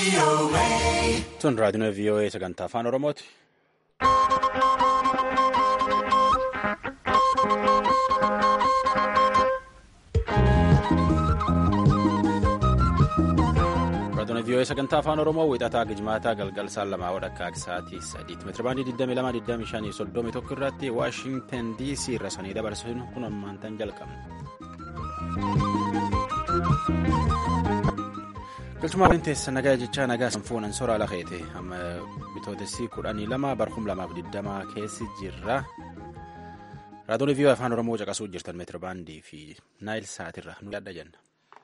Tun raadiyoon VOA sagantaa afaan Oromooti. Raadiyoon VOA sagantaa afaan Oromoo wixataa gijmaataa galgal saan lamaa wadhakkaa sa'aatii sadiitti meetirabaandii 22,25,31 irratti Waashingtan DC irra sanii dabarsuun kun ammaantan jalqabna. Galchuma waliin teessa nagaa jechaa nagaa sanfuunan soraa lafeete amma bitootessi kudhanii lama barhum lamaaf digdamaa keessi jirra. Raadiyoon VOA afaan Oromoo caqasuu jirtan meetirabaandii fi naayil sa'aatirra nu yaadda jenna.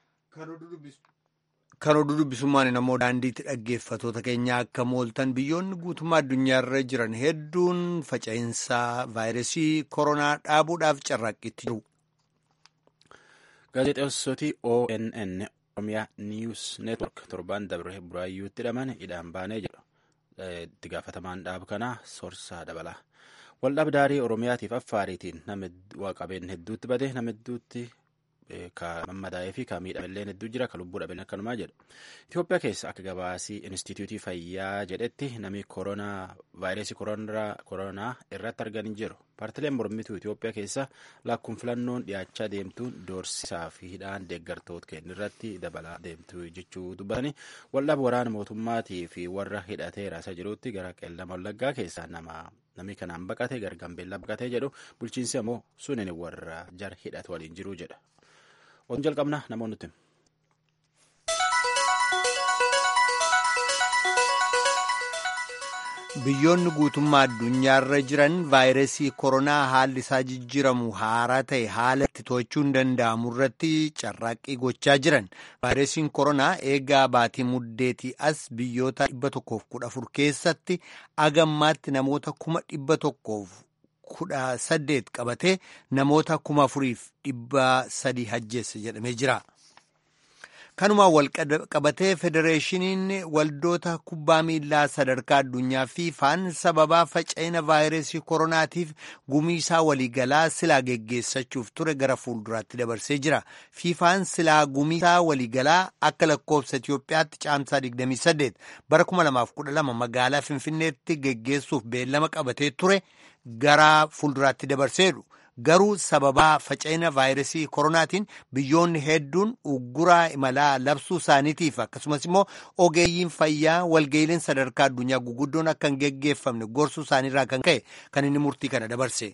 Kan oduu dubbisummaan namoo daandiitti dhaggeeffatoota keenya akka mooltan biyyoonni guutummaa addunyaarra jiran hedduun faca'insa vaayirasii koronaa dhaabuudhaaf carraaqqitti jiru. Gaazexeessoti ONN Oromiyaa Niiwus Neetwork torbaan dabre buraayyuutti hidhaman hidhaan baanee jedhu. Itti gaafatamaan dhaaba kanaa Soorsaa dabala. Waldhabdaarii Oromiyaatiif Affaariitiin nama qabeen hedduutti bade nama hedduutti ka mammadaa'ee fi ka miidhamelleen hedduu jira ka lubbuu dhabeen akkanumaa jedhu. Itoophiyaa keessa akka gabaasii Inistituutii Fayyaa jedhetti namni koronaa vaayirasii koronaa irratti argan jiru. Paartileen mormituu Itoophiyaa keessa lakkuun filannoon dhiyaachaa deemtuun doorsisaa fi hidhaan deeggartoota kennu irratti dabalaa deemtu jechuu dubbatanii waldhaba waraana mootummaatii fi warra hidhatee raasaa jirutti gara qeellama wallaggaa keessaa nama namni kanaan baqate gara gambeellaa baqatee jedhu bulchiinsi ammoo sunin warra jar hidhate waliin jiru jedha. Oduun jalqabna namoonni nuti. Biyyoonni guutummaa addunyaarra jiran vaayirasii koronaa haalli isaa jijjiiramu haaraa ta'e haala itti to'achuun danda'amu irratti carraaqqii gochaa jiran. Vaayirasiin koronaa eegaa baatii muddeetii as biyyoota dhibba tokkoof kudha afur keessatti agammaatti namoota kuma dhibba tokkoof kudha saddeet qabatee namoota kuma afuriif dhibba sadii ajjeesse jedhamee jira. Kanumaan wal qabatee federeeshiniin waldoota kubbaa miilaa sadarkaa addunyaa fiifaan sababaa faca'ina vaayirasii koronaatiif gumiisaa waliigalaa silaa geggeessachuuf ture gara fuulduraatti dabarsee jira. Fiifaan silaa gumiisaa waliigalaa akka lakkoofsa Itoophiyaatti caamsaa 28 bara 2012 magaalaa Finfinneetti geggeessuuf beellama qabatee ture gara fuulduraatti dabarseedhu. Garuu sababaa faca'ina vaayirasii koronaatiin biyyoonni hedduun ugguraa imalaa labsuu isaaniitiif akkasumas immoo ogeeyyiin fayyaa walga'iileen sadarkaa addunyaa guguddoon akka hin geggeeffamne gorsuu isaaniirraa kan ka'e kan inni murtii kana dabarse.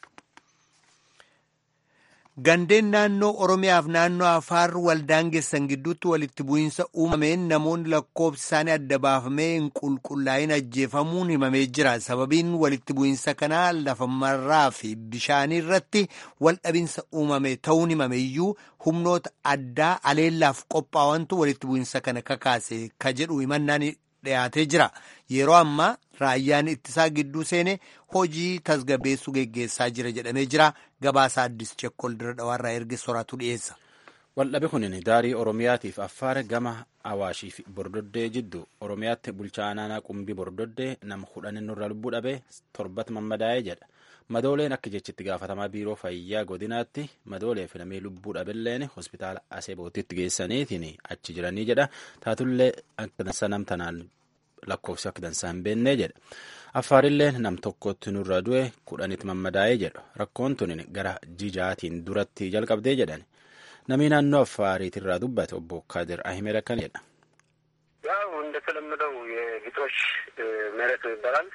Gandeen naannoo Oromiyaaf naannoo Afaar waldaangessan gidduutti walitti bu'iinsa uumameen namoonni lakkoofsi isaanii adda baafamee hin qulqullaa'in ajjeefamuun himamee jira. Sababiin walitti bu'iinsa kanaa lafa marraa fi bishaanii irratti waldhabinsa uumame ta'uun himame iyyuu humnoota addaa aleellaaf qophaa'antu walitti bu'iinsa kana kakaase ka jedhu himannaan dhiyaatee jira. Yeroo ammaa raayyaan ittisaa gidduu seene hojii tasgabbeessuu geggeessaa jira jedhamee jira. Gabaasa addis chekkol dira dhawaarraa erge soraatu dhiyeessa. Waldhabe kunin daarii Oromiyaatiif Affaar gama Awaashii fi Bordoddee jiddu Oromiyaatti bulchaa naannoo qumbii Bordoddee nama kudhan nurra lubbuu dhabee torbatti mammadaa'ee jedha. Madooleen akka jechitti gaafatamaa biiroo fayyaa godinaatti madoolee fi namee lubbuu dhabeelleen hospitaala Aseebootitti geessaniitiin achi jiranii jedha. Taatullee akka dansa namtanaan lakkoofsi akka dansaa hin beennee jedha. Affaarilleen nam tokkotti nurra du'e kudhanitti mammadaa'ee jedhu. Rakkoon tunin gara jijaatiin duratti jalqabdee jedhan. Namni naannoo Affaariitirraa dubbate obbo Kadir Ahimed akkana jedha. ያው እንደተለመደው የግጦሽ መሬት ይባላል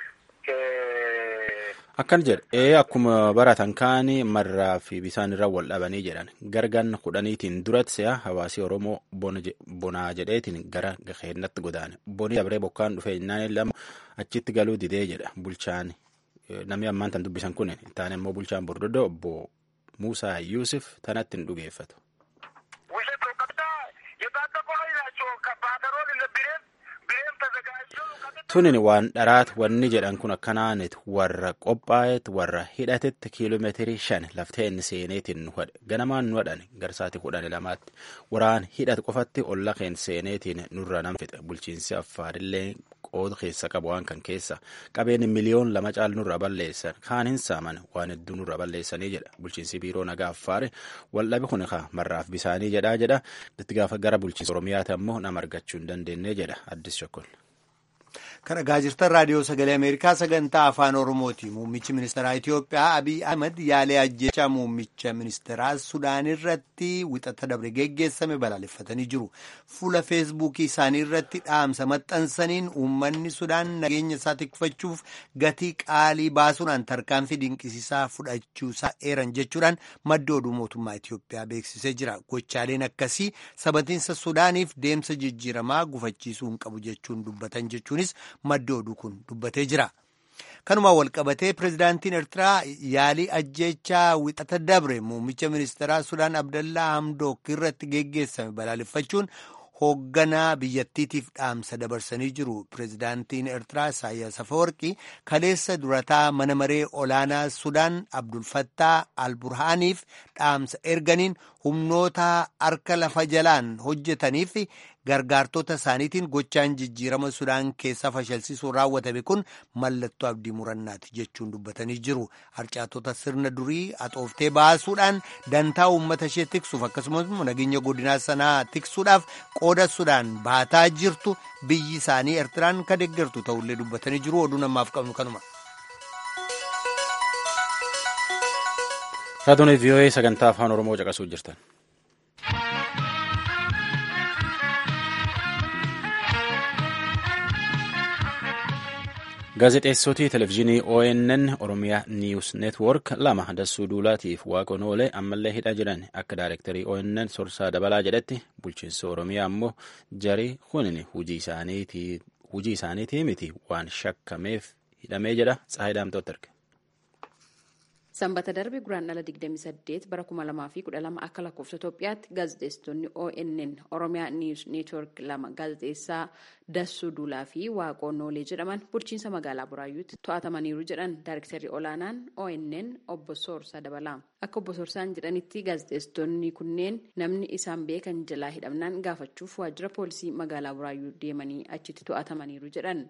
Akkan jedhe ee akkuma baratan kaanii marraa fi bisaan irra wal dhabanii jedhan gargan kudhaniitiin duratti si'a hawaasi Oromoo bonaa jedheetiin gara gaheennatti godaane boni dabree bokkaan dhufee jennaan lama achitti galuu didee jedha bulchaan namni ammaan tan dubbisan kun taane immoo bulchaan bordoddoo obbo Muusaa Yuusuf tanatti hin dhugeeffatu. ውሸት ነው። ቀጥታ የታጠቁ ኃይል ናቸው። ከባተሮል ብሬን ብሬን ተዘጋጅቶ ቀጥታ tunin waan dharaat wanni jedhan kun akkanaanit warra qophaa'eet warra hidhatetti kiiloomeetirii shan laftee inni seeneetiin nu hadhe ganamaan nu hadhan garsaati kudhan lamaatti waraan hidhate qofatti olla keen seeneetiin nurra nam fixe bulchiinsi affaarillee qooda keessa qabu waan kan keessa qabeen miliyoon lama caal nurra balleessan kaan hin saaman waan hedduu nurra balleessanii jedha bulchiinsi biiroo nagaa affaare waldhabe kun ka marraaf bisaanii jedhaa jedha itti gaafa gara bulchiinsa oromiyaati ammoo nama argachuu hin dandeenye jedha addis shokkol. Kan dhagaa jirtan raadiyoo sagalee Ameerikaa sagantaa afaan Oromooti. Muummichi ministeeraa Itoophiyaa Abiy Ahmed yaalee ajjechaa muummicha ministeeraa Sudaan irratti wixata dabre geggeessame balaaleffatanii jiru. Fuula feesbuukii isaanii irratti dhaamsa maxxansaniin uummanni Sudaan nageenya isaa tikfachuuf gatii qaalii baasuudhaan tarkaanfii dinqisiisaa fudhachuusaa eeran jechuudhaan madda oduu mootummaa Itoophiyaa beeksisee jira. Gochaaleen akkasii sabatiinsa Sudaaniif deemsa jijjiiramaa gufachiisuu hin qabu jechuun dubbatan jechuunis madda oduu kun dubbatee jira. Kanumaan walqabatee pirezidaantiin Eertiraa yaalii ajjechaa wixata dabre muummicha ministeeraa Sudaan Abdallaa Hamdook irratti geggeessame balaaleffachuun hoogganaa biyyattiitiif dhaamsa dabarsanii jiru. Pirezidaantiin Eertiraa Isaayyaas Afawarqii kaleessa durataa mana maree olaanaa Sudaan Abdulfattaa Alburhaaniif dhaamsa erganiin humnoota harka lafa jalaan hojjetaniif gargaartota isaaniitiin gochaan jijjiirama Sudaan keessaa fashalsiisuun raawwatame kun mallattoo abdii murannaati jechuun dubbatanii jiru. Harcaatota sirna durii axooftee baasuudhaan dantaa uummata ishee tiksuuf akkasumas nageenya godinaa sanaa tiksuudhaaf qooda Sudaan baataa jirtu biyyi isaanii Eertiraan ka deeggartu ta'ullee dubbatanii jiru. Oduu namaaf qabnu kanuma. Raadiyoo VOA sagantaa afaan Oromoo caqasuu jirtan. Gaazexeessootii televizyiinii ONN Oromiyaa Niiwus Neetwoork lama dassuu duulaatiif waaqoon oolee ammallee hidhaa jiran akka daayirektarii ONN Sorsaa Dabalaa jedhetti bulchiinsa Oromiyaa ammoo jarii kunin hujii isaaniitii miti waan shakkameef hidhamee jedha Tsaayidaamtooti erge. Sanbata darbe guraan dhala 28 bara 2012 akka lakkoofsa Itoophiyaatti gaazexeessitoonni ONN Oromiyaa Niiws Neetwoork lama gaazexeessaa Dassuu Duulaa fi Waaqoon Noolee jedhaman bulchiinsa magaalaa Buraayyuutti to'atamaniiru jedhan daayirektarri olaanaan ONN obbo Soorsaa Dabalaa. Akka obbo Soorsaan jedhanitti gaazexeessitoonni kunneen namni isaan beekan jalaa hidhamnaan gaafachuuf waajjira poolisii magaalaa Buraayyuu deemanii achitti to'atamaniiru jedhan.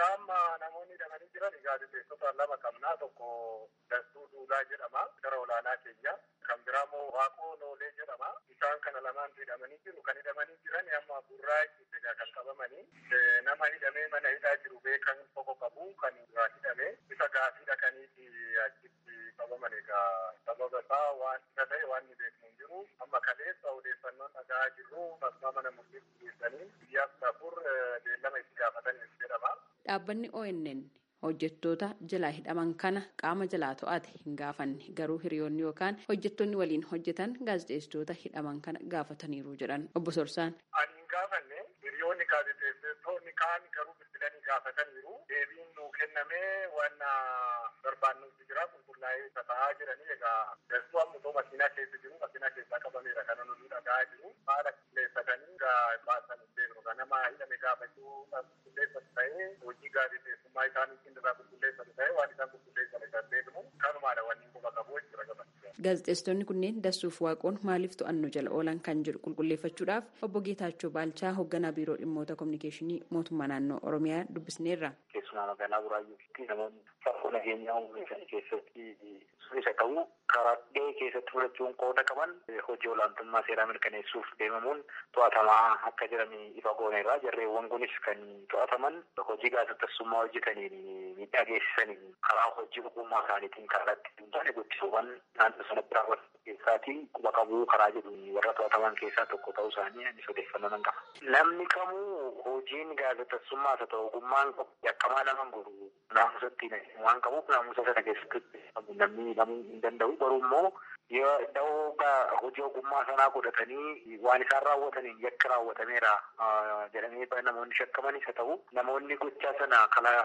gaazexeessota lama qabnaa tokko Dassuu Duulaa jedhama gara olaanaa keenya kan biraa immoo Waaqoo Noolee jedhama isaan kana lamaan hidhamanii jiru kan hidhamanii jiran amma burraayyuutti kan qabamanii nama hidhamee mana hidhaa jiru beekan tokko qabu kan irraa hidhame isa gaafii dhaqaniiti achitti qabaman egaa sababa isaa waan isa ta'e waan ni beeknu hin jiru amma kaleessa odeeffannoon dhagaa jirru masmaa mana murtiitti geessanii guyyaa afur beellama itti gaafataniif jedhama. Dhaabbanni ONN hojjettoota jalaa hidhaman kana qaama jalaa to'ate hin gaafanne garuu hiriyoonni yookaan hojjettoonni waliin hojjetan gaazexeessitoota hidhaman kana gaafataniiru jedhan obbo Sorsaan. Ani hin gaafanne hiriyoonni gaazexeessitoonni kaan garuu bilbilanii gaafataniiru deebiin nuu kennamee waan barbaannutti jira qulqullaa'ee taa'aa jiranii egaa dastuu ammoo makiinaa keessa jiru makiinaa keessaa qabameera kana nuti dhagaa jiru haala qilleessatanii baasan beeknu kan nama hidhame gaafachuu qulqulleessatu ta'ee hojii gaazexeessummaa isaaniitiin irraa qulqulleessatu ta'ee waan isaan qulqulleessan isaan beeknu kanumaadha wanni quba qabu jechuudha gabaachuu. Gaazexeessitoonni kunneen dassuuf waaqoon maaliif to'annoo jala oolan kan jedhu qulqulleeffachuudhaaf obbo Geetaachoo Baalchaa hoogganaa biiroo dhimmoota kominikeeshinii mootummaa naannoo Oromiyaa dubbisneerra. Keessumaa magaalaa Buraayyuutti namoonni rakkoo nageenyaa uumusan keessatti isa ta'u karaa dhihee keessatti fudhachuun qooda qaban hojii olaantummaa seeraa mirkaneessuuf deemamuun to'atamaa akka jiran ifa gooneerra jarreewwan kunis kan to'ataman hojii gaazexeessummaa hojjetaniin miidhaa geessisaniin karaa hojii ogummaa isaaniitiin kallattii hin taane guddisuuwwan naannoo sanatti raawwatan keessaatiin quba qabuu karaa jedhu warra to'ataman keessaa tokko ta'uu isaanii anis odeeffannoo nan qaba. Namni kamuu hojiin gaazexeessummaa haa ta'u ogummaan yakkamaa nama godhu naamusatti waan qabuuf naamusa sana keessatti namni hidhamuu hin danda'u garuu immoo yoo da'oo hojii ogummaa sanaa godhatanii waan isaan raawwataniin yakka raawwatameera jedhamee namoonni shakkamanis haa ta'u namoonni gochaa sana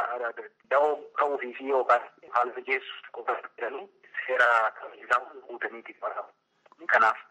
da'oo ta'uufii fi yookaan haala mijeessu qofa jedhanii seera isaan guutaniiti kanaaf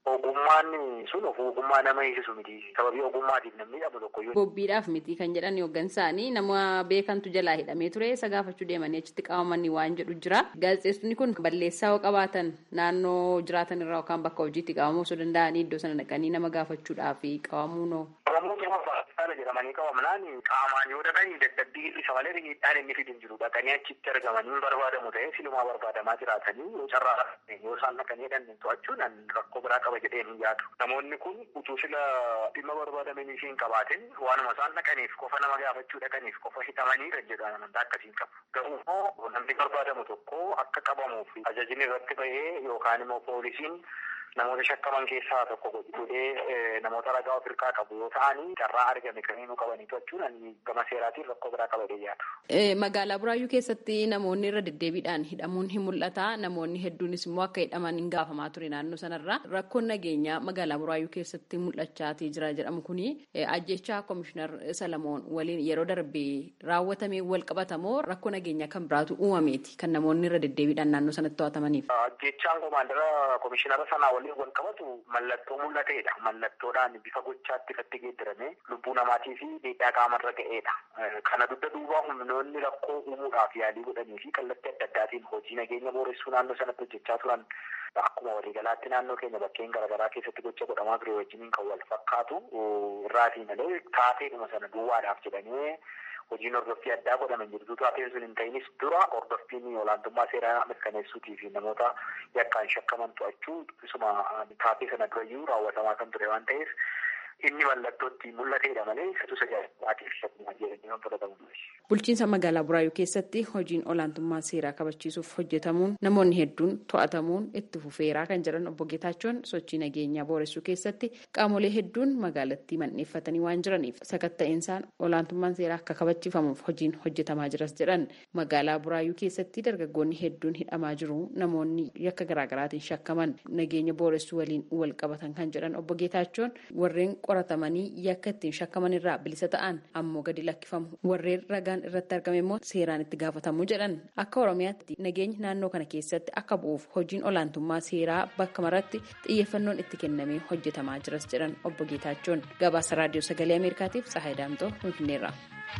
ogummaan sun of ogummaa nama eegsisu miti sababii ogummaatiif namni dhabu tokko Bobbiidhaaf miti kan jedhan hooggansaanii nama beekantu jalaa hidhamee ture isa gaafachuu deemanii achitti qabamanii waan jedhu jira. Gaazexeessonni kun balleessaa yoo qabaatan naannoo jiraatan irraa yookaan bakka hojiitti qabamuu osoo danda'anii iddoo sana dhaqanii nama gaafachuudhaaf qabamuu noo. Qabamuu qaba baay'ee jedhamanii qabamnaan qaamaan yoo dhaqanii dadhabbii isa malee miidhaan inni fidin jiru dhaqanii achitti argamanii barbaadamu ta'ee silumaa barbaadamaa jiraatanii yoo carraa yoo isaan dhaqanii hidhanne to'achuun rakkoo biraa qaba jedhee hin yaadu. Namoonni kun utuu sila dhimma barbaadamanii hin qabaatin waanuma isaan dhaqaniif qofa nama gaafachuu dhaqaniif qofa hidhamanii kan jedhu amantaa akkasiin qabu. Garuu immoo namni barbaadamu tokko akka qabamuuf ajajni irratti bahee yookaan immoo poolisiin namoota shakkaman keessaa tokko godhee namoota ragaa of hirkaa qabu yoo ta'anii carraa argame kan inni qabanii to'achuun gama seeraatiin rakkoo biraa qaba yaadu. Magaalaa Buraayyuu keessatti namoonni irra deddeebiidhaan hidhamuun hin mul'ata. Namoonni hedduunis immoo akka hidhaman hin gaafamaa ture naannoo sanarra. Rakkoon nageenyaa magaalaa Buraayyuu keessatti mul'achaatii jira jedhamu kuni ajjechaa Komishinar Salamoon waliin yeroo darbee raawwatamee wal qabatamoo rakkoo nageenyaa kan biraatu uumameeti kan namoonni irra deddeebiidhaan naannoo sanatti to'atamaniif. Ajjechaan komaandara Komishinara sanaa waliin wal qabatu mallattoo mul'ateedha. Mallattoodhaan bifa gochaatti ifatti geeddarame lubbuu namaatii fi miidhaa qaamarra ga'eedha. Kana dugda duubaa humnoonni rakkoo uumuudhaaf yaalii godhanii fi kallattii adda addaatiin hojii nageenya booressuu naannoo sanatti hojjechaa turan akkuma waliigalaatti naannoo keenya bakkeen garaagaraa keessatti gocha godhamaa ture wajjiniin kan wal fakkaatu irraatii malee taateedhuma sana duwwaadhaaf jedhanii hojiin hordoffii addaa godhaman jirtu taatee sun hin ta'inis dura hordoffiin olaantummaa seeraa mirkaneessuutii fi namoota yakkaan shakkaman to'achuu isuma taatee sana durayyuu raawwatamaa kan ture waan ta'eef inni mallattootti mul'ateedha malee isa tajaajilaatiif shakkuma jedhanii waan fudhatamu. Bulchiinsa magaalaa Buraayyuu keessatti hojiin olaantummaa seeraa kabachiisuuf hojjetamuun namoonni hedduun to'atamuun itti fufeeraa kan jedhan obbo Geetaachoon sochii nageenyaa booressuu keessatti qaamolee hedduun magaalattii manneeffatanii waan jiraniif sakatta'insa olaantummaan seeraa akka kabachiifamuuf hojiin hojjetamaa jiras jedhan magaalaa Buraayyuu keessatti dargaggoonni hedduun hidhamaa jiru namoonni yakka garaagaraatiin shakkaman nageenya booressuu waliin wal qabatan kan jedhan obbo Geetaachoon warreen qoratamanii yakka ittiin shakkaman irraa bilisa ta'an ammoo gadi lakkifamu warreen ragaan irratti argame immoo seeraan itti gaafatamu jedhan akka oromiyaatti nageenyi naannoo kana keessatti akka bu'uuf hojiin olaantummaa seeraa bakka maratti xiyyeeffannoon itti kennamee hojjetamaa jiras jedhan obbo Geetaachoon gabaasa raadiyoo sagalee ameerikaatiif Tsahaay Daamtoo finfinneerra.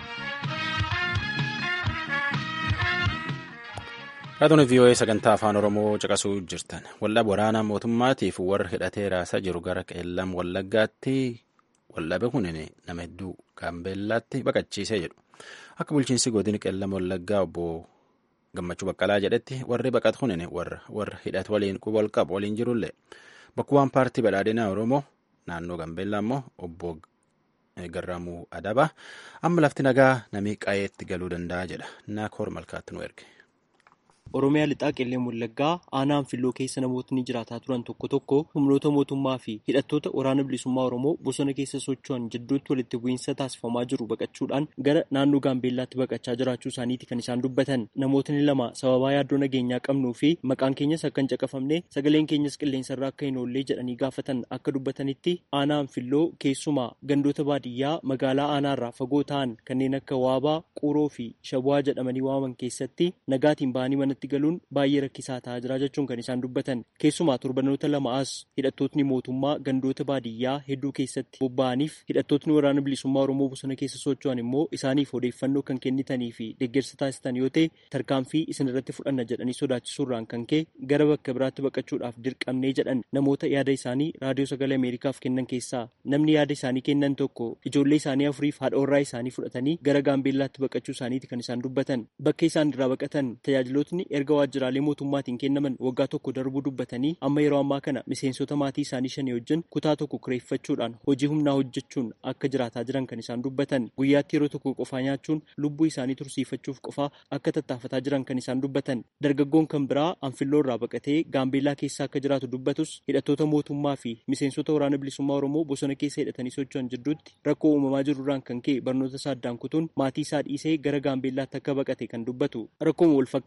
Raadiyoo VOA sagantaa afaan Oromoo caqasuu jirtan. Waldhaba waraanaa mootummaatiif warra hidhatee raasaa jiru gara qeellam wallaggaatti waldhabe kun nama hedduu gaambeellaatti baqachiisee jedhu. Akka bulchiinsi godina qeellam wallaggaa obbo Gammachuu Baqqalaa jedhetti warri baqatu kun warra hidhate waliin quba wal qabu waliin jirullee bakkuwwan paartii badhaadhinaa Oromoo naannoo Gaambeellaa immoo obbo Garraamuu Adaba amma lafti nagaa namii qayeetti galuu danda'a jedha. Naakoor Malkaatti nu erge. Oromiyaa lixaa qeellee wallaggaa aanaan filloo keessa namootni jiraataa turan tokko tokko humnoota mootummaa fi hidhattoota waraana bilisummaa Oromoo bosona keessa socho'an jidduutti walitti bu'iinsa taasifamaa jiru baqachuudhaan gara naannoo Gaambeellaatti baqachaa jiraachuu isaaniiti kan isaan dubbatan. Namootni lama sababaa yaaddoo nageenyaa qabnuu fi maqaan keenyas akka hin caqafamne sagaleen keenyas qilleensarraa akka hin oollee jedhanii gaafatan akka dubbatanitti aanaan filloo keessumaa gandoota baadiyyaa magaalaa aanaarraa fagoo ta'an kanneen akka waabaa, quuroo fi shabu'aa jedhamanii waamaman keessatti nagaatiin ba'anii mana manatti galuun baay'ee rakkisaa ta'aa jira jechuun kan isaan dubbatan keessumaa torbanoota lama as hidhattootni mootummaa gandoota baadiyyaa hedduu keessatti bobba'aniif hidhattootni waraana bilisummaa oromoo bosona keessa socho'an immoo isaaniif odeeffannoo kan kennitanii fi deeggarsa taasisan yoo ta'e tarkaanfii isin irratti fudhanna jedhanii sodaachisuurraan kan ka'e gara bakka biraatti baqachuudhaaf dirqamnee jedhan namoota yaada isaanii raadiyoo sagalee ameerikaaf kennan keessaa namni yaada isaanii kennan tokko ijoollee isaanii afuriif haadha isaanii fudhatanii gara gaambeellaatti baqachuu isaaniiti kan isaan dubbatan bakka isaan irraa baqatan tajaajilootni erga waajjiraalee mootummaatiin kennaman waggaa tokko darbuu dubbatanii amma yeroo ammaa kana miseensota maatii isaanii shanii wajjin kutaa tokko kireeffachuudhaan hojii humnaa hojjechuun akka jiraataa jiran kan isaan dubbatan guyyaatti yeroo tokko qofaa nyaachuun lubbuu isaanii tursiifachuuf qofaa akka tattaafataa jiran kan isaan dubbatan dargaggoon kan biraa anfilloo irraa baqatee gaambeellaa keessa akka jiraatu dubbatus hidhattoota mootummaa fi miseensota waraana bilisummaa oromoo bosona keessa hidhatanii socho'an jidduutti rakkoo uumamaa jirurraan kan ka'e barnoota isaa addaan kutuun maatii isaa dhiisee gara gaambeellaatti akka baqate kan dubbatu rakkooma walfakkaataa kana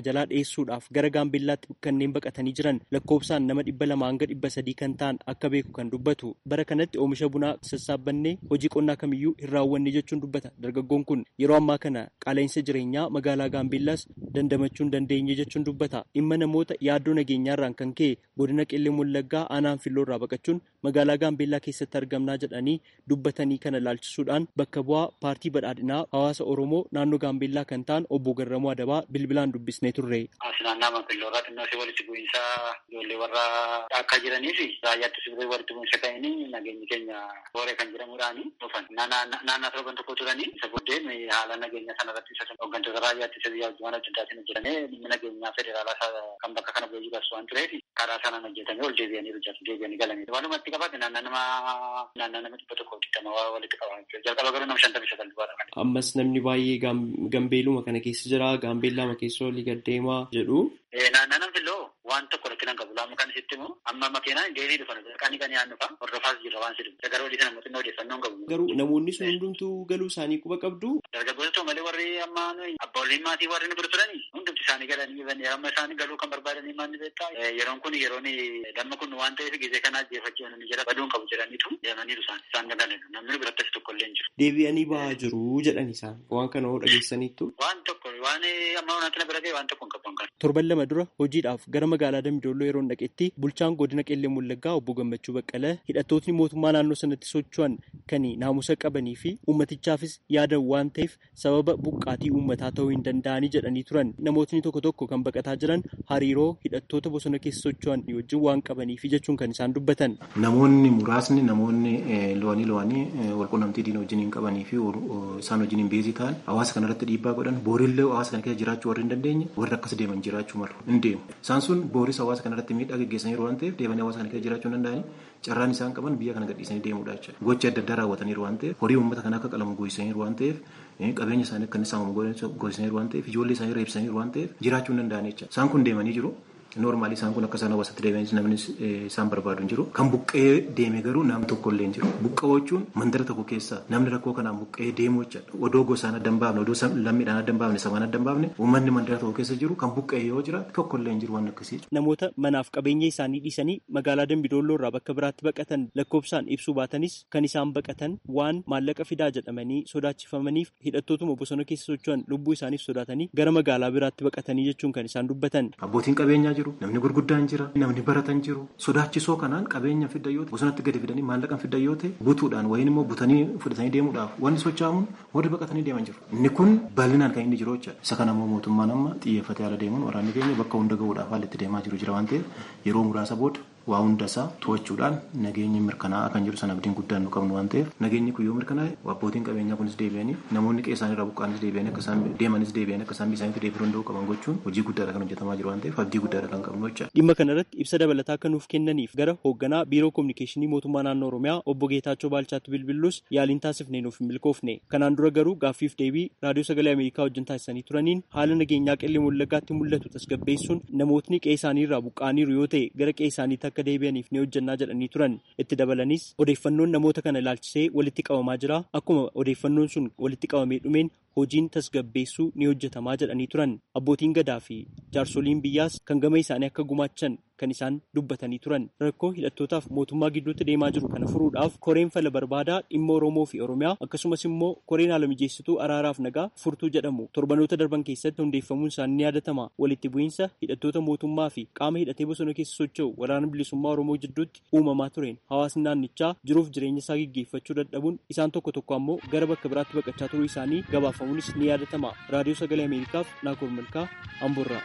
jalaa dhiyeessuudhaaf gara gaambeellaatti kanneen baqatanii jiran lakkoofsaan nama dhibba lama hanga dhibba sadii kan ta'an akka beeku kan dubbatu bara kanatti oomisha bunaa sassaabannee hojii qonnaa kamiyyuu hin raawwanne jechuun dubbata dargaggoon kun yeroo ammaa kana qaala'insa jireenyaa magaalaa gaambeellaas dandamachuu hin dandeenye jechuun dubbata dhimma namoota yaaddoo nageenyaarraan kan ka'e godina qellem wallaggaa aanaan filloorraa baqachuun magaalaa gaambeellaa keessatti argamnaa jedhanii dubbatanii kana laalchisuudhaan bakka bu'aa paartii badhaadhinaa hawaasa oromoo naannoo gaambeellaa kan ta'an obbo Garramuu Adabaa bilbilaan dubbisnee turre. Naannaa Manfilloorraa xinnoo si walitti bu'iinsa ijoollee warra akka jiranii fi raayyaatti sibiree walitti bu'iinsa ta'anii nageenyi keenya booree kan jedhamuudhaani dhufan. Naannaa torban tokko turanii isa booddeen haala nageenya sanarratti isa hooggantoota raayyaatti isa biyya hojjetan adda addaatiin hojjetamee dhimmi nageenyaa federaalaa kan bakka kana bu'ee jiru waan tureef karaa sanaan hojjetamee ol deebi'anii hojjetu deebi'anii galanii. Walumatti qabate naannaa nama naannaa nama dhibba tokko digdama walitti qaban jalqaba garuu nama shantamii sagal dubaadha. Ammas namni baay'ee gambeeluma kana keessa jira gaambeellama keessa olii gaddeemaa jedhu. Naannaa nam filloo waan tokko rakkina hin qabu laamu kan sitti immoo amma makiinaan deebii dhufan qanii qanii aan dhufa hordofaas jirra waan sidu garuu odii sana mootummaa odeeffannoo hin qabu. Garuu namoonni sun hundumtuu galuu isaanii quba qabdu. Dargaggoota ta'u malee warri amma abbooleen maatii warri nu bira turanii hundumti isaanii galanii amma isaanii galuu kan barbaadanii maanni beektaa yeroon kun yeroon damma kun waan ta'eef gizee kana ajjeefachuu ni jira baduun qabu jedhaniitu deemaniiru isaan isaan galanidha namni biratti tokko illee hin jiru. Deebi'anii ba'aa jiru jedhan isaan waan kana hoo dhageessaniittu. Waan tokko waan amma wanti na bira ga'e waan tokko hin qabu kan. Torban lama dura hojiidhaaf gara magaalaa Dambidolloo yeroo dhaqetti bulchaan godina Qeellee Wallaggaa obbo Gammachuu Baqqalee hidhattootni mootummaa naannoo sanatti socho'an kan naamusa qabanii fi ummatichaafis yaadan waan ta'eef sababa buqqaatii uummataa ta'uu hin danda'anii jedhanii turan. Namootni tokko tokko kan baqataa jiran hariiroo hidhattoota bosona keessa socho'an wajjin waan qabaniif jechuun kan isaan dubbatan. Namoonni muraasni namoonni lo'anii lo'anii walqunnamtii diina wajjin hin qabanii fi isaan wajjin hin beezii ta'an hawaasa kanarratti dhiibbaa godhan boorillee hawaasa kana keessa jiraachuu warri hin dandeenye warri akkas deeman jiraachuu malu hin deemu. Isaan sun booris hawaasa kanarratti miidhaa geggeessaniiru waan ta'eef deemanii hawaasa kana keessa jiraachuu hin danda'anii carraan isaan qaban biyya kana gadhiisanii deemuudha jechuudha. Gochi adda addaa raawwataniiru waan ta'eef horii uummata kana akka qalamu goosisaniiru waan ta'eef qabeenya isaanii akka inni saamamu goosisaniiru waan ta'eef ijoollee isaanii reebsaniiru waan ta'eef jiraachuu hin danda'anii jechuudha. Isaan kun deemanii jiru. Noormaali isaan kun akka isaan hawaasatti deebi'anis namni isaan barbaadu hin jiru. Kan buqqee deeme garuu nam tokko illee hin jiru. Buqqa'oo jechuun mandara tokko keessa namni rakkoo kanaan buqqee deemu jechuudha. Odoo gosaan adda hin baafne, odoo lammiidhaan adda hin baafne, sabaan adda hin baafne, uummanni mandara tokko keessa jiru kan buqqee yoo jiraate tokko illee hin jiru waan akkasii. Namoota manaaf qabeenya isaanii dhiisanii magaalaa Dambidolloo irraa bakka biraatti baqatan lakkoofsaan ibsuu baatanis kan isaan baqatan waan maallaqa fidaa jedhamanii sodaachifamaniif hidhattootuma bosona keessa socho'an lubbuu isaaniif sodaatanii gara magaalaa biraatti baqatanii jechuun kan isaan dubbatan. Abbootiin qabeenyaa jiru. Namni gurguddaan jira. Namni baratan jiru. Sodaachisoo kanaan qabeenya fidda yoo ta'e bosonatti gadi fidanii maallaqan fidda yoo ta'e butuudhaan wayin immoo butanii fudhatanii deemuudhaaf wanni socho'amuun warri baqatanii deeman jiru. Inni kun bal'inaan kan inni jiru jechuudha. Isa kana immoo mootummaan amma xiyyeeffatee haala deemuun waraanni keenya bakka hunda gahuudhaaf haalli itti deemaa jiru jira waan ta'eef yeroo muraasa booda waa hunda isaa to'achuudhaan nageenyi mirkanaa'aa kan jiru sana abdiin guddaan nu qabnu waan ta'eef nageenyi kun yoo mirkanaa'e abbootiin qabeenyaa kunis deebi'anii namoonni qe'ee isaanii irraa buqqaanis deebi'anii akka isaan deemanis deebi'anii akka isaan isaaniitti deebi'uu danda'u qaban gochuun hojii guddaadha kan hojjetamaa jiru waan ta'eef abdii guddaadha kan qabnu jecha. Dhimma kanarratti ibsa dabalataa akka nuuf kennaniif gara hoogganaa biiroo kominikeeshinii mootummaa naannoo Oromiyaa obbo Geetaachoo Baalchaatti bilbillus yaaliin taasifnee nuuf hin milkoofne. Kanaan dura garuu gaaffiif deebii raadiyoo sagalee Ameerikaa wajjin taasisanii turaniin haala nageenyaa qellem wallaggaatti mul'atu tasgabbeessuun namootni qe'ee isaanii irraa buqqaaniiru yoo ta'e gara qe'ee isaaniitti akka deebi'aniif ni hojjannaa jedhanii turan. Itti dabalanis odeeffannoon namoota kana ilaalchisee walitti qabamaa jira. Akkuma odeeffannoon sun walitti qabamee dhumeen hojiin tasgabbeessuu ni hojjetamaa jedhanii turan. Abbootiin gadaa fi jaarsoliin biyyaas kan gama isaanii akka gumaachan kan isaan dubbatanii turan. Rakkoo hidhattootaaf mootummaa gidduutti deemaa jiru kana furuudhaaf koreen fala barbaadaa dhimma Oromoo fi Oromiyaa akkasumas immoo koreen haala mijeessituu araaraaf nagaa furtuu jedhamu torbanoota darban keessatti hundeeffamuun isaanii ni yaadatama. Walitti bu'iinsa hidhattoota mootummaa fi qaama hidhatee bosona keessa socho'u waraana bilisummaa Oromoo jidduutti uumamaa tureen hawaasni naannichaa jiruuf jireenya isaa gaggeeffachuu dadhabuun isaan tokko tokko ammoo gara bakka biraatti baqachaa turuu isaanii gabaafamuunis ni yaadatama. Raadiyoo Sagalee Ameerikaaf Naakoor Malkaa Amboorraa.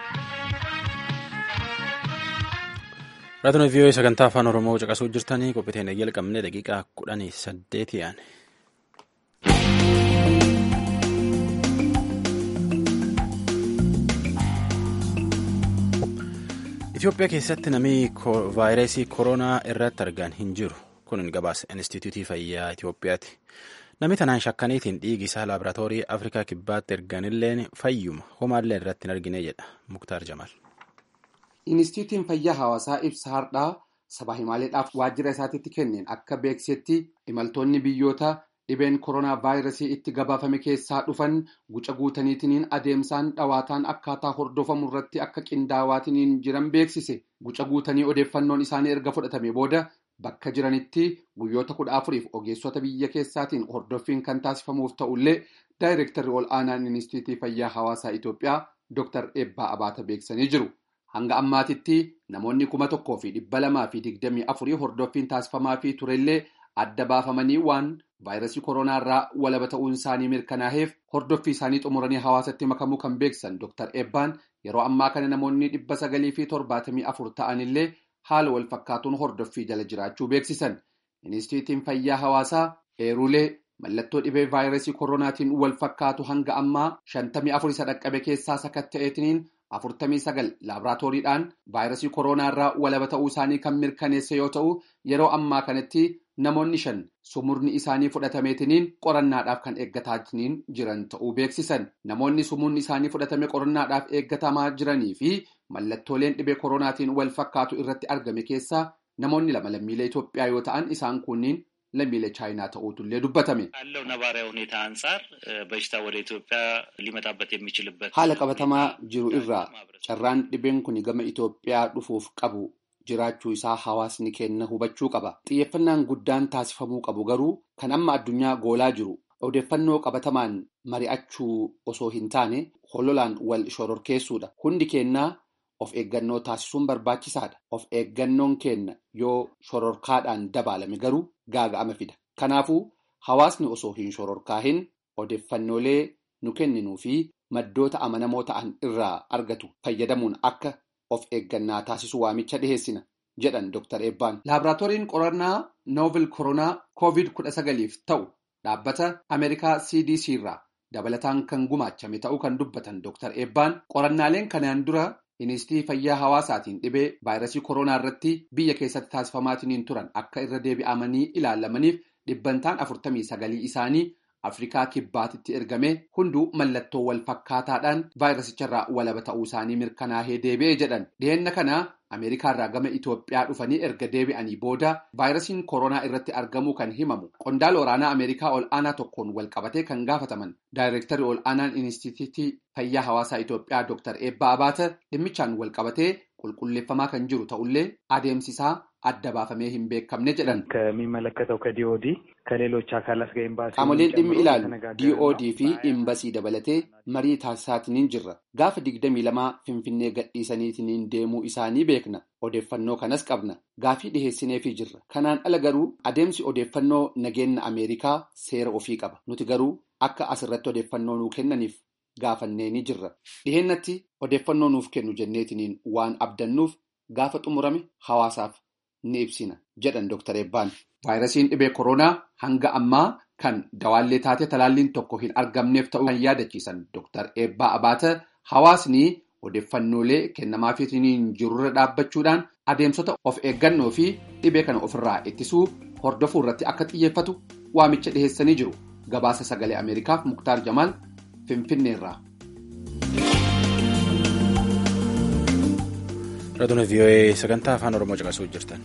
Raadiyoo vii'oo sagantaa afaan Oromoo caqasuu jirtanii qophiiteen jalqabnee daqiiqaa kudhanii saddeeti yaane. Itoophiyaa keessatti namni vaayirasii koronaa irratti argan hin jiru. Kun gabaasa Inistituutii Fayyaa Itoophiyaati. Namni tanaan shakkaniitiin dhiigi isaa laaboraatoorii Afrikaa kibbaatti erganilleen fayyuma homaallee irratti hin argine jedha Muktaar Jamaal. Inistituutiin fayyaa hawaasaa ibsa hardhaa sabaa himaaleedhaaf waajjira isaatiitti kenneen akka beeksisetti imaltoonni biyyoota dhibeen koronaa vaayirasii itti gabaafame keessaa dhufan guca guutaniitiniin adeemsaan dhawaataan akkaataa hordofamu irratti akka qindaawaatiin jiran beeksise guca guutanii odeeffannoon isaanii erga fudhatame booda bakka jiranitti guyyoota kudha afuriif ogeessota biyya keessaatiin hordoffiin kan taasifamuuf ta'ullee daayireektarri ol aanaan inistiitii fayyaa hawaasaa Itoophiyaa Dr. Eebbaa Abaata beeksisanii jiru. Hanga ammaatitti namoonni kuma tokkoo fi dhibba lamaa fi digdamii afurii hordoffiin taasifamaa fi turellee adda baafamanii waan vaayirasii koronaa irraa walaba ta'uun isaanii mirkanaa'eef hordoffii isaanii xumuranii hawaasatti makamuu kan beeksisan Dr. Eebbaan yeroo ammaa kana namoonni dhibba sagalii fi torbaatamii afur ta'anillee haala wal fakkaatuun hordoffii jala jiraachuu beeksisan. Inistiitiin fayyaa hawaasaa eerulee mallattoo dhibee vaayirasii koronaatiin wal fakkaatu hanga ammaa shantamii afur isa dhaqqabe keessaa sakatta'eetiniin afurtamii sagal laaboraatooriidhaan vaayirasii koronaa irraa walaba ta'uu isaanii kan mirkaneesse yoo ta'u yeroo ammaa kanatti namoonni shan sumurni isaanii fudhatameetiniin qorannaadhaaf kan eeggataatiin jiran ta'uu beeksisan namoonni sumurni isaanii fudhatame qorannaadhaaf eeggatamaa jiranii fi mallattooleen dhibee koronaatiin wal fakkaatu irratti argame keessaa namoonni lama lammiilee Itoophiyaa yoo ta'an isaan kunniin lammiilee chaayinaa ta'uutullee dubbatame. ካለው ነባራዊ ሁኔታ አንጻር በሽታ ወደ ኢትዮጵያ ሊመጣበት የሚችልበት haala qabatamaa jiru irraa carraan dhibeen kun gama Itoophiyaa dhufuuf qabu jiraachuu isaa hawaasni keenya hubachuu qaba. Xiyyeeffannaan guddaan taasifamuu qabu garuu kan amma addunyaa goolaa jiru odeeffannoo qabatamaan mari'achuu osoo hin taane hololaan wal shororkeessuudha. Hundi keenyaa of eeggannoo taasisuun barbaachisaadha. Of eeggannoon keenya yoo shororkaadhaan dabalame garuu gaaga'ama fida. Kanaafuu hawaasni osoo hin shororkaahin odeeffannoolee nu kenninuu fi maddoota amanamoo ta'an irraa argatu fayyadamuun akka of eeggannaa taasisu waamicha dhiheessina jedhan Dr. Eebbaan. Laaboraatooriin qorannaa noovil koronaa COVID-19f ta'u dhaabbata Ameerikaa CDC irraa dabalataan kan gumaachame ta'uu kan dubbatan Dr. Eebbaan qorannaaleen kanaan dura Inistiitii fayyaa hawaasaatiin dhibee vaayirasii koronaa irratti biyya keessatti taasifamaatiin turan akka irra deebi'amanii ilaalamaniif dhibbantaan afurtamii sagalii isaanii Afrikaa kibbaatitti ergame hunduu mallattoo wal fakkaataadhaan vaayirasicharraa walaba ta'uu isaanii mirkanaa'ee deebi'ee jedhan. Dhiheenna kana Ameerikaarraa gama Itoophiyaa dhufanii erga deebi'anii booda vaayirasiin koronaa irratti argamuu kan himamu. Qondaala waraanaa Ameerikaa ol aanaa tokkoon wal qabatee kan gaafataman. Daayireektarri ol aanaan Inistiitiitii Fayyaa Hawaasaa Itoophiyaa Dr. Eebbaa Abaata dhimmichaan wal qabatee qulqulleeffamaa kan jiru ta'ullee adeemsisaa adda baafamee hin beekamne jedhan. ከሚመለከተው ከዲኦዲ ከሌሎች አካላት ጋር ኤምባሲ Qaamoleen dhimmi ilaalu DOD fi imbasii dabalatee marii taasisaatiin jirra. Gaafa digdamii lamaa Finfinnee gadhiisaniitiin deemuu isaanii beekna. Odeeffannoo kanas qabna. Gaafii dhiheessineefii jirra. Kanaan ala garuu adeemsi odeeffannoo nageenya Ameerikaa seera ofii qaba. Nuti garuu akka asirratti odeeffannoo nuu kennaniif gaafannee ni jirra. Dhiheennatti odeeffannoo nuuf kennu jenneetiniin waan abdannuuf gaafa xumurame hawaasaaf ni ibsina jedhan Dr. Eebbaan. Vaayirasiin dhibee koronaa hanga ammaa kan dawaallee taate talaalliin tokko hin argamneef ta'uu kan yaadachiisan Dr. Eebbaa Abaata hawaasni odeeffannoolee kennamaafiitiin jirurra dhaabbachuudhaan adeemsota of eeggannoo fi dhibee kana ofirraa ittisuu hordofuu irratti akka xiyyeeffatu waamicha dhiheessanii jiru. Gabaasa sagalee Ameerikaaf Muktaar Jamaal Finfinneerraa. Raadiyoo VOA sagantaa afaan Oromoo caqasuu jirtan.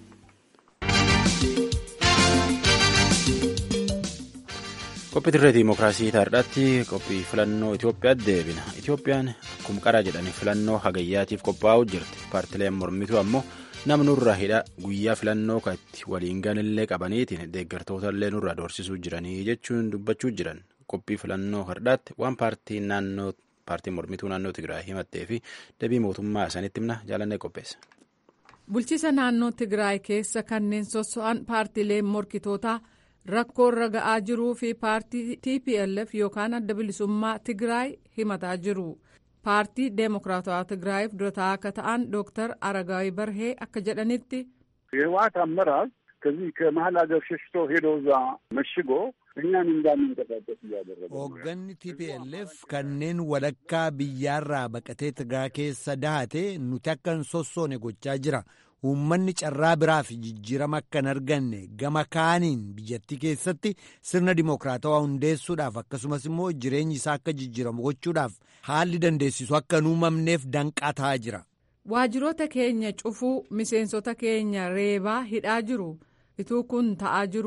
Qophii dirree Dimookiraasii taardhaatti qophii filannoo Itoophiyaatti deebina. Itoophiyaan akkuma qaraa jedhanii filannoo hagayyaatiif qophaa'uu jirti. Paartileen mormituu ammoo nama nurra hidha guyyaa filannoo katti waliin ganillee qabaniitiin deeggartoota illee nurra doorsisuu jiranii jechuun dubbachuu jiran. Qophii filannoo hardhaatti waan paartiin naannoo paartiin mormituu naannoo Tigraay himattee fi deebii mootummaa isaaniitti himna jaalannee qopheessa. Bulchiisa naannoo Tigraay keessa kanneen sosso'an paartileen morkitootaa rakkoo irra ga'aa jiruu fi paartii TPLF yookaan adda bilisummaa Tigraay himataa jiru. Paartii Deemokiraatawaa Tigraayiif durataa akka ta'an Dooktar Aragaawii Barhee akka jedhanitti. የህወሓት አመራር ከዚህ ከመሀል ሀገር ሸሽቶ ሄዶ እዛ መሽጎ እኛን እንዳንንቀሳቀስ እያደረገ ነው። Hoogganni TPLF kanneen walakkaa biyyaarraa baqatee Tigraay keessa dahate nuti akka hin sossoone gochaa jira. Uummanni carraa biraa fi jijjiirama akka hin arganne gama kaaniin biyyattii keessatti sirna dimokiraatawaa hundeessuudhaaf akkasumas immoo jireenyi isaa akka jijjiiramu gochuudhaaf haalli dandeessisu akka hin uumamneef danqaa ta'aa jira. Waajjiroota keenya cufuu miseensota keenya reebaa hidhaa jiru. Ituu kun ta'aa jiru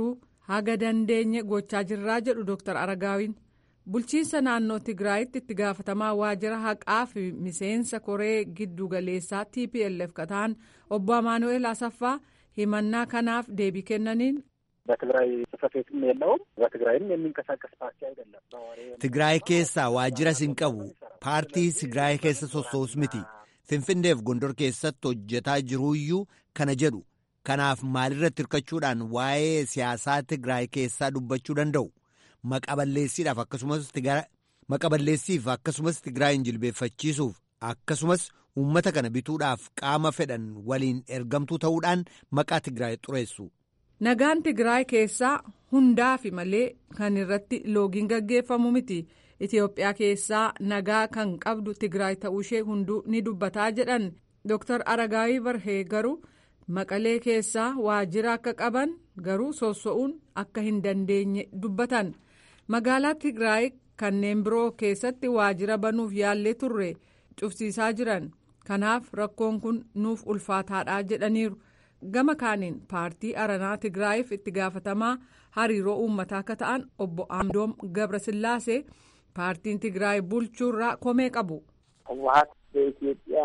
haga dandeenye gochaa jirraa jedhu Dr. Aragaawiin. Bulchiinsa naannoo Tigraayitti itti gaafatamaa waajjira haqaa fi miseensa koree giddugaleessaa TPLF kataan obbo Amaanu'eel Asaffaa himannaa kanaaf deebii kennaniin. በትግራይ ጽሕፈት ቤትም የለውም። በትግራይም የሚንቀሳቀስ ፓርቲ አይደለም። Tigraay keessaa waajjiras hin qabu. Paartii Tigraay keessa sossoo'us miti. Finfinneef Gondor keessatti hojjetaa jiruuyyuu kana jedhu. Kanaaf maalirratti hirkachuudhaan waa'ee siyaasaa Tigraay keessaa dubbachuu danda'u. Maqaballeessiidhaaf akkasumas maqaballeessiif akkasumas Tigraayin jilbeeffachiisuuf akkasumas uummata kana bituudhaaf qaama fedhan waliin ergamtuu ta'uudhaan maqaa Tigraay xureessu. Nagaan Tigraay keessaa hundaafi malee kan irratti loogiin gaggeeffamu miti. Itoophiyaa keessaa nagaa kan qabdu Tigraay ta'uushee hunduu ni dubbataa jedhan Dr. Aragaawii Barhee garuu maqalee keessaa waajjira akka qaban garuu sosso'uun akka hin dandeenye dubbatan. Magaalaa Tigraay kanneen biroo keessatti waajjira banuuf yaallee turre cufsiisaa jiran. Kanaaf rakkoon kun nuuf ulfaataadha jedhaniiru. gama kaaniin paartii aranaa tigraayiif itti gaafatamaa hariiroo uummataa akka ta'an obbo Amdoom Gabrasillaasee paartiin tigraay bulchuurraa komee qabu. ህወሀት በኢትዮጵያ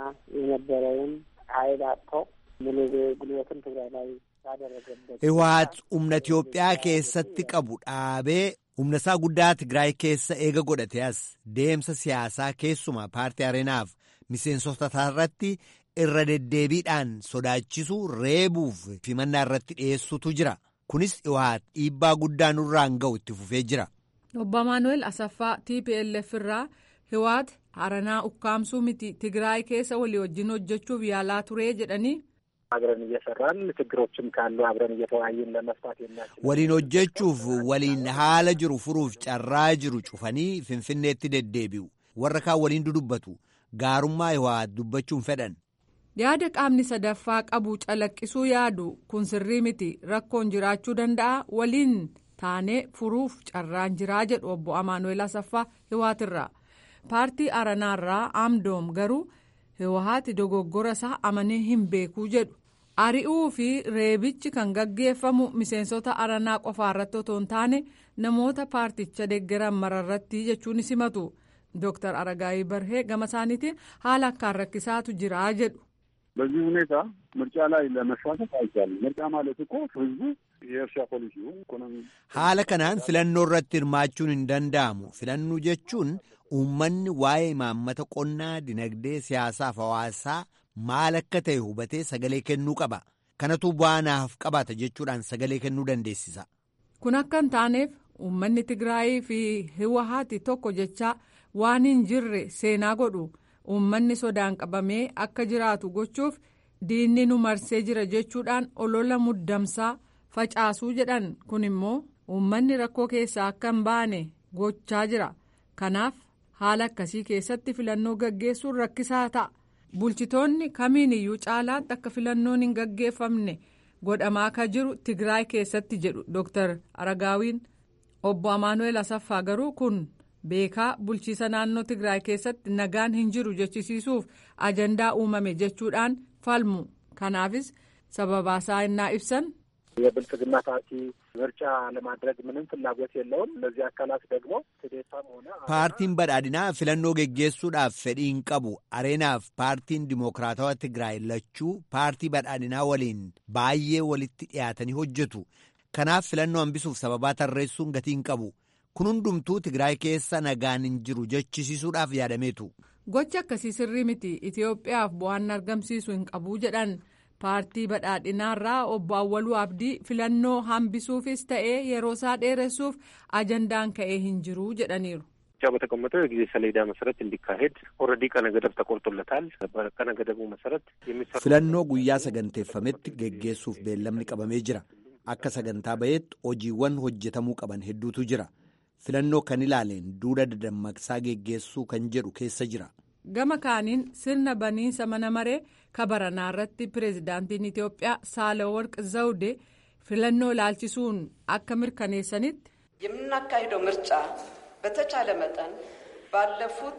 የነበረውን ኃይል አጥቶ ሙሉ ጉልበትን ትግራይ ላይ ያደረገበት Iwaat humna Itoophiyaa keessatti qabu dhaabee humna isaa guddaa Tigraay keessa eega godhate as deemsa siyaasaa keessumaa paartii areenaaf miseensota irratti irra deddeebiidhaan sodaachisuu reebuuf himannaa irratti dhiyeessutu jira. Kunis Iwaat dhiibbaa guddaa nurraan ga'u itti fufee jira. Obbo Amaanu'eel Asaffaa TPLF irraa Hiwaat Aranaa ukkaamsuu miti Tigraay keessa walii wajjin hojjechuuf yaalaa turee jedhanii. አብረን እየሰራን ችግሮችም ካሉ አብረን እየተወያየን ለመፍታት የሚያስችል Waliin hojjechuuf waliin haala jiru furuuf carraa jiru cufanii finfinneetti deddeebi'u. Warra kaan waliin dudubbatu. Gaarummaa Iwaat dubbachuun fedhan. Yaada qaamni sadaffaa qabu calaqqisuu yaadu kun sirrii miti rakkoon jiraachuu danda'a waliin taanee furuuf carraan jiraa jedhu obbo Amaanu'eel Asaffaa Hiwaatirraa. Paartii Aranaarraa Amdoom garuu Hiwaati dogoggora isaa amanee hin beekuu jedhu. Ari'uu fi reebichi kan gaggeeffamu miseensota Aranaa qofaa irratti otoo hin taane namoota paarticha deeggaran mararratti jechuun simatu. Dooktar Aragaayii Barhee gama isaaniitiin haala akkaan rakkisaatu jiraa jedhu. በዚህ ሁኔታ ምርጫ ላይ ለመሳተፍ አይቻልም። ምርጫ ማለት እኮ ህዝቡ የእርሻ ፖሊሲውን ኢኮኖሚ Haala kanaan filannoo irratti hirmaachuun hin danda'amu. Filannoo jechuun uummanni waa'ee imaammata qonnaa, dinagdee, siyaasaaf hawaasaa maal akka ta'e hubatee sagalee kennuu qaba. Kanatu bu'aa naaf qabaata jechuudhaan sagalee kennuu dandeessisa. Kun akka hin taaneef uummanni Tigraayii fi Hiwaati tokko jechaa waan hin jirre seenaa godhu. Uummanni sodaan qabamee akka jiraatu gochuuf diinni nu marsee jira jechuudhaan olola muddamsaa facaasuu jedhan kun immoo uummanni rakkoo keessaa akka hin baane gochaa jira. Kanaaf haala akkasii keessatti filannoo gaggeessuun rakkisaa ta'a. Bulchitoonni kamiin iyyuu caalaatti akka filannoon hin gaggeeffamne godhamaa akka jiru Tigraay keessatti jedhu Dr. Aragaawiin obbo Amaanu'eel Asaffaa garuu kun. beekaa bulchiisa naannoo Tigraay keessatti nagaan hin jiru jechisiisuuf ajandaa uumame jechuudhaan falmu. Kanaafis sababaasaa innaa ibsan. የብልጽግና ፓርቲ ምርጫ ለማድረግ ምንም ፍላጎት የለውም። እነዚህ አካላት ደግሞ ትዴታም ሆነ Paartiin badhaadhinaa filannoo geggeessuudhaaf fedhii hin qabu. Areenaaf paartiin dimokiraatawaa Tigraay lachuu paartii badhaadhinaa waliin baay'ee walitti dhiyaatanii hojjetu. Kanaaf filannoo hambisuuf sababaa tarreessuun gatii hin qabu. Kun hundumtuu Tigraay keessa nagaan hin jiru jechisiisuudhaaf yaadameetu. Gochi akkasii sirrii miti Itoophiyaaf bu'aan argamsiisu hin qabu jedhan paartii badhaadhinaarraa obbo Awwaluu Abdii filannoo hambisuufis ta'ee yeroo isaa dheeressuuf ajandaan ka'ee hin jiru jedhaniiru. ምርጫው በተቀመጠው የጊዜ ሰሌዳ መሰረት እንዲካሄድ ኦልሬዲ ቀነ ገደብ ተቆርጦለታል። በቀነ ገደቡ መሰረት የሚሰሩ Filannoo guyyaa saganteeffametti geggeessuuf beellamni qabamee jira. Akka sagantaa ba'eetti hojiiwwan hojjetamuu qaban hedduutu jira. Filannoo kan ilaaleen duula dadammaqsaa geggeessuu kan jedhu keessa jira. Gama kaaniin sirna baniinsa mana maree kabaranaa irratti pireezidaantiin Itoophiyaa Saalaworq Zawude filannoo ilaalchisuun akka mirkaneessanitti. የምናካሂደው ምርጫ በተቻለ መጠን ባለፉት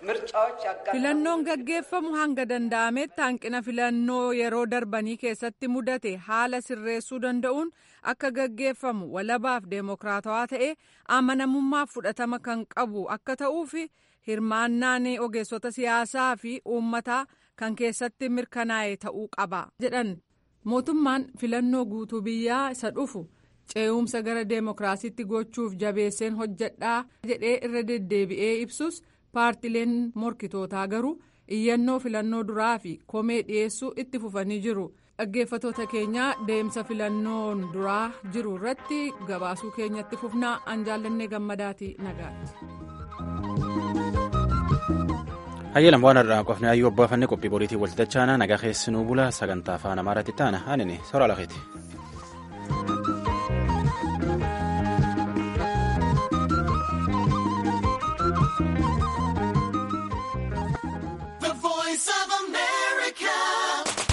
filannoon gaggeeffamu hanga danda'ametti hanqina filannoo yeroo darbanii keessatti mudate haala sirreessuu danda'uun akka gaggeeffamu walabaaf deemokiraatawaa ta'e amanamummaaf fudhatama kan qabu akka ta'uuf hirmaannaan ogeessota siyaasaa fi uummataa kan keessatti mirkanaa'e ta'uu qaba jedhan mootummaan filannoo guutuu biyyaa isa dhufu. ce'umsa gara deemokiraasiitti gochuuf jabeesseen hojjedhaa jedhee irra deddeebi'ee ibsus paartileen morkitootaa garuu iyyannoo filannoo duraa fi komee dhiyeessuu itti fufanii jiru dhaggeeffatoota keenyaa deemsa filannoon duraa jiru irratti gabaasuu keenyatti fufnaa an jaallannee gammadaati nagaatti. hayyalam waan har'aa qofne hayyuu abbaafanne qophii boriitiin walxixachaana nagaa keessinuu bula sagantaa afaan amaaraatti taana anini sora lakeeti.